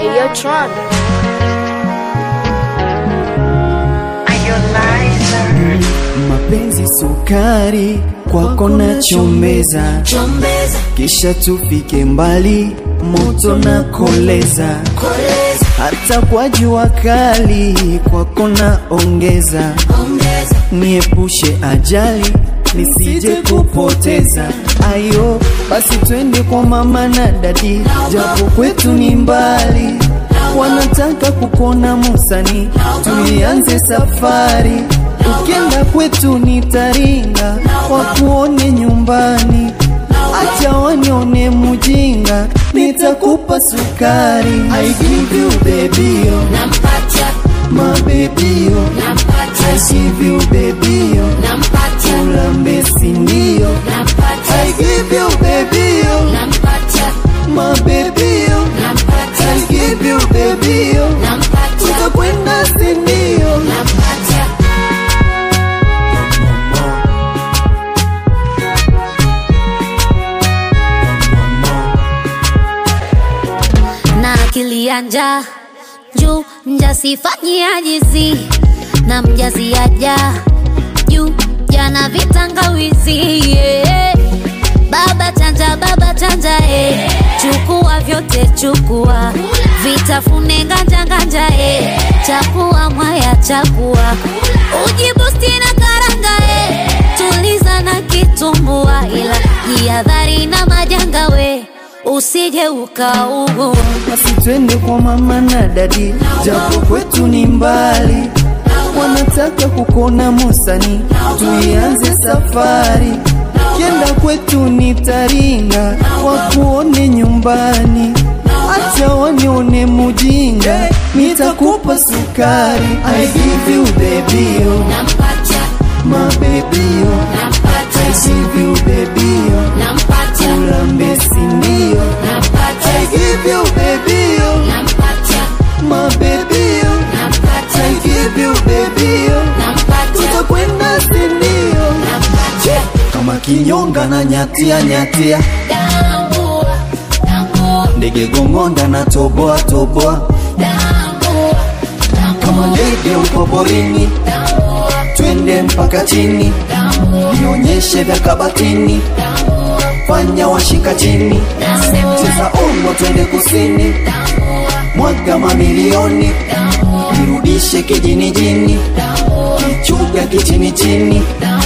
Ayo Tron. Mapenzi sukari kwako na chombeza, kisha tufike mbali, moto na koleza, hata kwa jua kali kwako na ongeza, niepushe ajali nisije kupoteza. Ayo basi twende kwa mama na dadi, japo kwetu ni mbali, wanataka kukona Musani, tuianze safari Ukienda kwetu nitaringa, wakuone nyumbani, acha wanione mujinga, nitakupa sukari. I give you baby, oh, Nampatia, my baby, oh, I nampatia, give you baby, oh, nampatia, ulambe sindio. I nampatia, give you baby, oh, nampatia, my baby, oh, I nampatia, give you baby, oh, nampatia, tutakwenda sindio. nampatia. na akili ya njaa juu mjasifanyia jizi na mjazi aja juu jana vitangawizi yeah. baba chanja baba chanja eh. chukua vyote chukua vitafune nganja nganja eh. chakua mwaya chakua ujibusti na karanga eh. tuliza na kitumbua ila jihadhari na majanga we usije ukaugua basi twende kwa mama na dadi, japo kwetu ni mbali, wanataka kukona Musani, tuianze safari. Kienda kwetu ni Taringa, wakuone nyumbani, acha wanione mujinga, nitakupa sukari. I give you baby, oh, nampatia my baby, oh, I nampatia give you baby, oh, nampatia ulambe sindio. I nampatia give you baby, oh, nampatia my baby, oh, I nampatia give you baby, oh, nampatia tutakwenda sindio. nampatia Kama kinyonga na nyatia nyatia, tambua tambua ndege gongonda na toboa toboa, tambua kama ndege uko porini, tambua twende mpaka chini, nionyeshe vya kabatini, fanya washika chini, cheza ongo, twende kusini, mwaga mamilioni, nirudishe kijini jini, kichuga kichini chini,